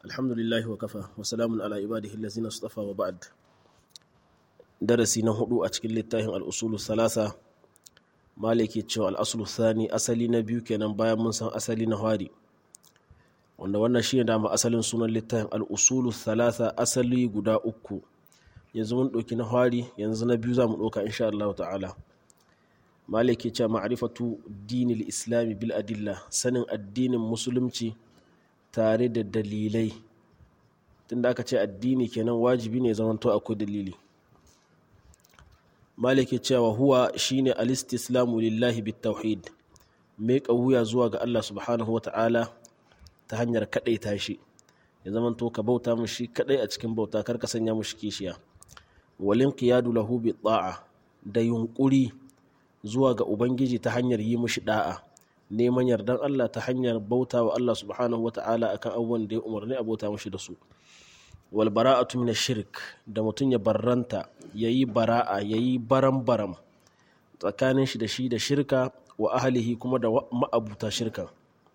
alhamdulillahi wa kafa wa salamun ala ibadihi allazina istafa wa ba'd darasi na hudu a cikin littafin al-usulu salasa maliki cewa al-aslu thani asali na biyu kenan bayan mun san asali na hari wanda wannan shine dama asalin sunan littafin al-usulu salasa asali guda uku yanzu mun ɗauki na hari yanzu na biyu za mu ɗauka insha Allah ta'ala maliki cewa ma'rifatu dinil islami bil adilla sanin addinin musulunci tare da dalilai tunda aka ce addini kenan wajibi ne zamanto akwai dalili maliki cewa huwa shine alistislamu lillahi bit tauhid mai wuya zuwa ga Allah subhanahu wa ta'ala ta hanyar kadaita shi ya zamanto ka bauta mushi kadai a cikin bauta kar ka sanya mushi kishiya walin qiyadu lahu bi ta'a da yunkuri zuwa ga ubangiji ta hanyar yi mushi da'a neman yardan Allah ta hanyar bauta wa Allah subhanahu wa ta'ala akan abubuwan da ya umarni a bauta mashi da su wal bara'atu min shirk da mutum ya barranta yayi bara'a yayi baram baram tsakanin shi da shi da shirka wa ahlihi kuma da ma'abuta shirka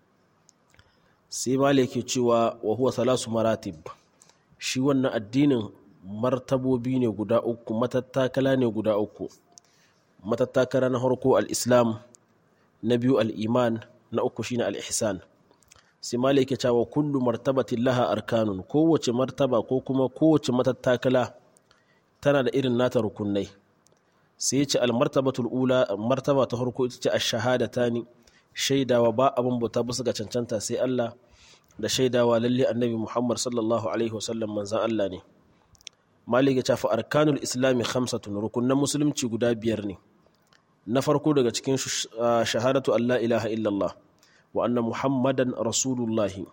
sai malik ke cewa wa huwa salasu maratib shi wannan addinin martabobi ne guda uku matattakala ne guda uku matattakala na harko al-islam na biyu al'iman na uku shine al'ihsan sai malik ya cewa kullu martabatin laha arkanun kowace martaba ko kuma kowace matattakala tana da irin nata rukunai sai ya ce almartabatul ula martaba ta farko ita ce a shahada ta ni shaidawa ba abin bauta bisa ga cancanta sai Allah da shaidawa lalle annabi Muhammad sallallahu alaihi wasallam manzan Allah ne malik ya ce fa arkanul islami khamsatun rukunan musulunci guda biyar ne na farko daga cikin shahadatu Allah ilaha illallah wa anna muhammadan rasulullahi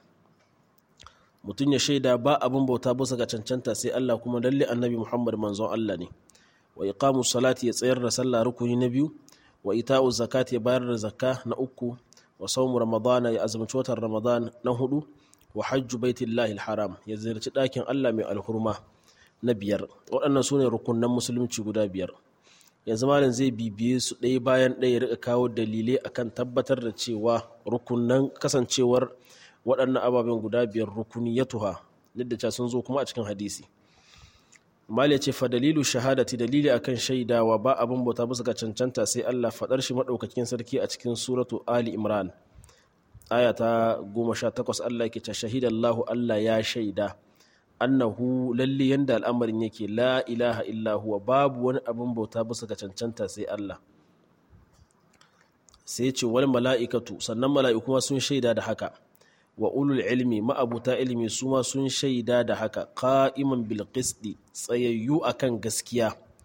mutum ya shaida ba abin bauta bisa ga cancanta sai Allah kuma lalle annabi muhammad manzon Allah ne wa iqamu salati ya tsayar da sallah rukuni na biyu wa ita'u zakati ya bayar da zakka na uku wa saumu ramadana ya azumci watan ramadan na hudu wa hajju baitillahi haram ya ziyarci ɗakin Allah mai alhurma na biyar waɗannan su ne rukunan musulunci guda biyar yanzu malam zai bibiye su ɗaya bayan ɗaya rika kawo dalilai akan tabbatar da cewa rukunan kasancewar waɗannan ababen guda biyar rukuni ya tuha duk da sun zo kuma a cikin hadisi mal ya ce fa dalilu shahadati dalili akan shaidawa ba abin bauta bisa ga cancanta sai Allah faɗar shi maɗaukakin sarki a cikin suratu ali imran aya ta goma sha takwas Allah yake ta shahidallahu Allah ya shaida annahu lalle yanda al'amarin yake la ilaha illa huwa babu wani abin bauta bisa ga cancanta sai Allah sai ce wani mala'ikatu sannan mala'iku sun shaida da haka wa ulul ilmi ma'abuta ilmi su ma sun shaida da haka qa'iman bil qisti tsayayyu akan gaskiya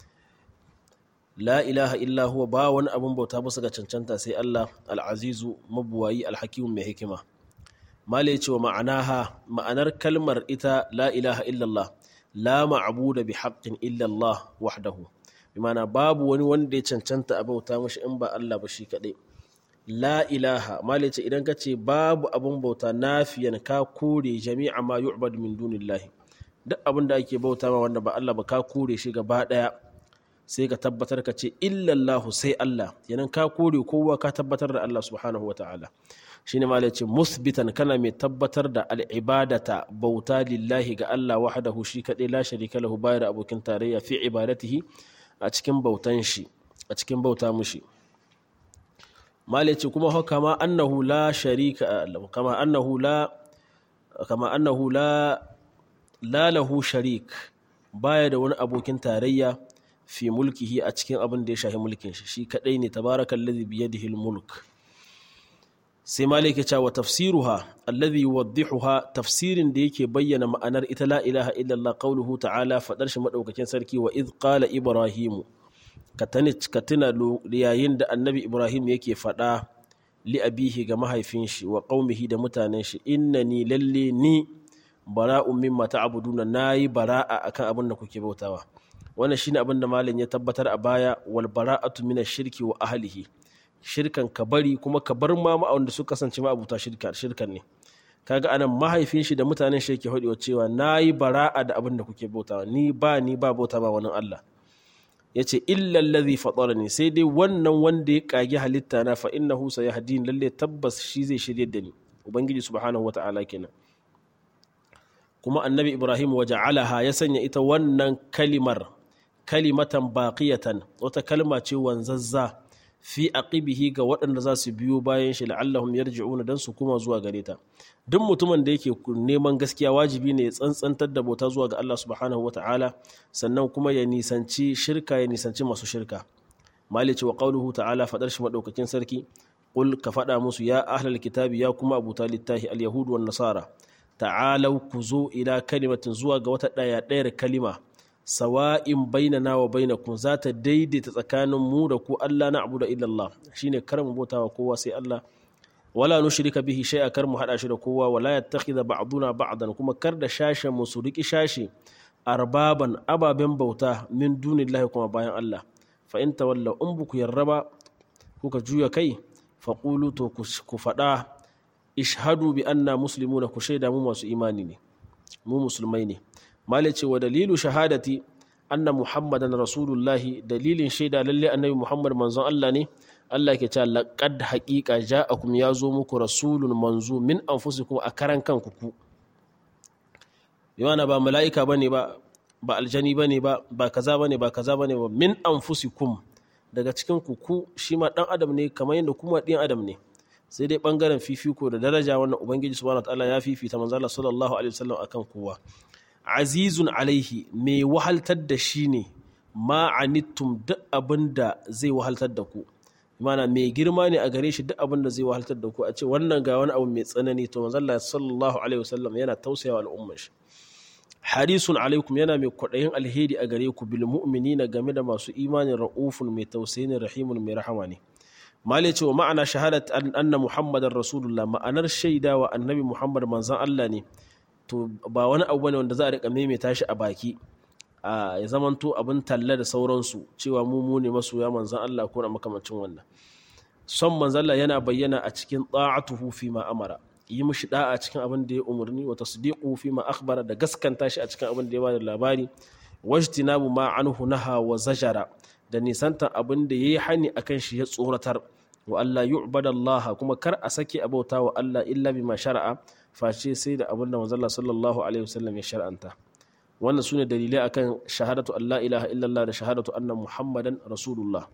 la ilaha illa huwa ba wani abin bauta bisa ga cancanta sai Allah al'azizu mabuwayi alhakimu mai hikima mala ya ce wa ma'anaha ma'anar kalmar ita la ilaha illallah la ma'abuda bi haqqin illallah wahdahu bi ma'ana babu wani wanda ya cancanta a bauta mashi in ba Allah ba shi kaɗai la ilaha mala ya ce idan ka ce babu abin bauta nafiyan ka kore jami'a ma yu'bad min dunillahi duk abin da ake bauta ma wanda ba Allah ba ka kore shi gaba ɗaya sai ka tabbatar ka ce illallahu sai Allah yanan ka kore kowa ka tabbatar da Allah subhanahu wa ta'ala shine ma ce musbitan kana mai tabbatar da al'ibadata bauta lillahi ga Allah wahdahu shi kaɗai la sharika lahu bayar da abokin tarayya fi ibadatihi a cikin bautan shi a cikin bauta mushi mala ce kuma kama annahu la sharika kama annahu la kama annahu la la lahu sharik baya da wani abokin tarayya fi mulkihi a cikin abin da ya shahi mulkin shi shi kadai ne tabarakallazi biyadihi mulk sai malik ya ce wa tafsiruha alladhi yuwaddihuha tafsirin da yake bayyana ma'anar ita la ilaha illallah qauluhu ta'ala fadar shi madaukakin sarki wa id qala ibrahimu ka tuna yayin da annabi ibrahim yake fada li abihi ga mahaifin shi wa qaumihi da mutanen shi innani lalle ni bara'un mimma ta'buduna nayi bara'a akan abin da kuke bautawa wannan shine abin da malam ya tabbatar a baya wal bara'atu minash shirki wa ahlihi shirkan ka bari kuma ka bar ma wanda suka kasance ma abuta shirkan ne kaga anan mahaifin shi da mutanen shi yake hodiwa cewa nayi bara'a da abin da kuke bautawa ni ba ni ba bauta ba wani Allah yace illa allazi fatarani sai dai wannan wanda ya kage halitta na fa innahu sayahdin lalle tabbas shi zai shirye da ni ubangiji subhanahu wata'ala kenan kuma annabi ibrahim waja'alaha ya sanya ita wannan kalimar kalimatan baqiyatan wata kalma ce wanzazza fi aqibihi ga waɗanda za su biyo bayan shi la'allahum yarji'una dan su kuma zuwa gare ta duk mutumin da yake neman gaskiya wajibi ne ya tsantsantar da bauta zuwa ga Allah subhanahu wata'ala sannan kuma ya nisanci shirka ya nisanci masu shirka malice wa qauluhu ta'ala fadar shi madaukakin sarki qul ka fada musu ya ahlal kitabi ya kuma abuta littahi al yahud wan nasara ta'alau ku zo ila kalimatin zuwa ga wata daya dayar kalima sawa'in bainana wa bainakum za ta daidaita tsakanin mu da ku Allah na abu da illallah shine kar mu bauta wa kowa sai Allah wala nushrika bihi shay'a kar mu hada shi da kowa wala yattakhidha ba'duna ba'dan kuma kar da shashen mu su riki shashi arbaban ababen bauta min dunillahi kuma bayan Allah fa in tawalla in buku yarraba kuka juya kai fa qulu to ku fada ishhadu bi anna muslimuna ku shaida mu masu imani ne mu musulmai ne malice wa dalilu shahadati anna muhammadan rasulullahi dalilin shaida lalle annabi muhammad manzon Allah ne Allah ke cewa laqad haqiqa ja'akum ya zo muku rasulun manzo min anfusikum a karan kanku ku yana ba mala'ika bane ba ba aljani bane ba ba kaza bane ba kaza bane ba min anfusikum daga cikin ku ku shi ma dan adam ne kamar yadda kuma ɗin adam ne sai dai bangaren fifiko da daraja wannan ubangiji subhanahu wataala ya fifita manzo Allah sallallahu alaihi wasallam akan kowa azizun alaihi mai wahaltar da shi ne ma'anittum duk abin da zai wahaltar da ku mana mai girma ne a gare shi duk abin da zai wahaltar da ku a ce wannan ga wani abu mai tsanani to manzo Allah sallallahu alaihi wasallam yana tausayawa al'ummar shi harisun alaikum yana mai kwaɗayin alheri a gare ku bil mu'minina game da masu imanin ra'ufun mai tausayin rahimun mai rahama ne male cewa ma'ana shahadat anna muhammadar rasulullah ma'anar shaidawa annabi muhammad manzon Allah ne to ba wani abu bane wanda za a rika maimaita shi a baki a ya zamanto abin talla da sauransu cewa mu mu ne masoya manzon Allah ko na makamancin wannan son manzon Allah yana bayyana a cikin ta'atuhu fi ma amara yi mishi da'a cikin abin da ya umarni wa tasdiqu fi ma akhbara da gaskanta shi a cikin abin da ya bada labari wajtinabu ma anhu naha wa zajara da nisantan abin da yayi hani akan shi ya tsoratar wa Allah yu'bada Allah kuma kar a sake abauta wa Allah illa bima shar'a face sai da abin da manzo Allah sallallahu alaihi wasallam ya shar'anta wannan sune dalilai akan shahadatu Allah ilaha illallah da shahadatu anna muhammadan rasulullah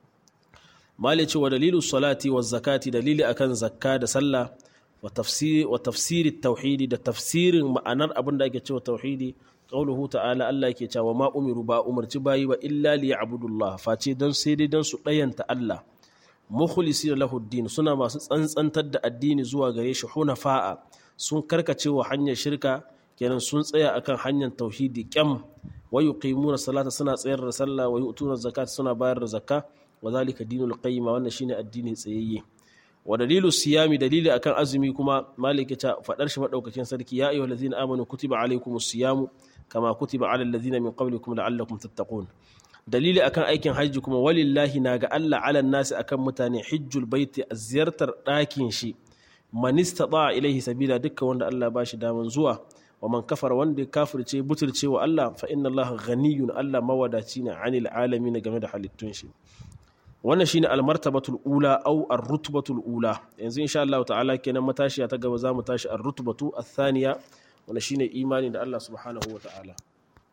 mali ce wa dalilu salati wa zakati dalili akan zakka da sallah wa tafsiri wa tafsiri tauhidi da tafsirin ma'anar abin da ake cewa tauhidi qauluhu ta'ala Allah yake cewa ma umiru ba umarci bayi ba illa liya'budullah face don sai dai don su dayanta Allah mukhlisi lahu din suna masu tsantsantar da addini zuwa gare shi hunafa'a sun karkace wa hanyar shirka kenan sun tsaya akan hanyar tauhidi kyam wa yuqimuna salata suna tsayar da sallah wa yu'tuna zakata suna bayar da zakka wa zalika dinul qayyim wannan shine addini tsayayye wa dalilu siyami dalili akan azumi kuma maliki ta fadar shi madaukakin sarki ya ayyuhal ladzina amanu kutiba alaykumus siyamu kama kutiba alal ladzina min qablikum la'allakum tattaqun dalili akan aikin hajji kuma walillahi na ga Allah alan nasi akan mutane hijjul baiti a ziyartar ɗakin shi man istata ilaihi sabila dukkan wanda Allah ba shi daman zuwa wa man kafara wanda ya kafirce butulce wa Allah fa inna Allah ghaniyun Allah mawadaci ne anil alamin game da halittun shi wannan shine almartabatul ula au ar-rutbatul ula yanzu insha Allah ta'ala kenan matashiya ta gaba za mu tashi ar-rutbatu ath-thaniya wannan shine imani da Allah subhanahu wa ta'ala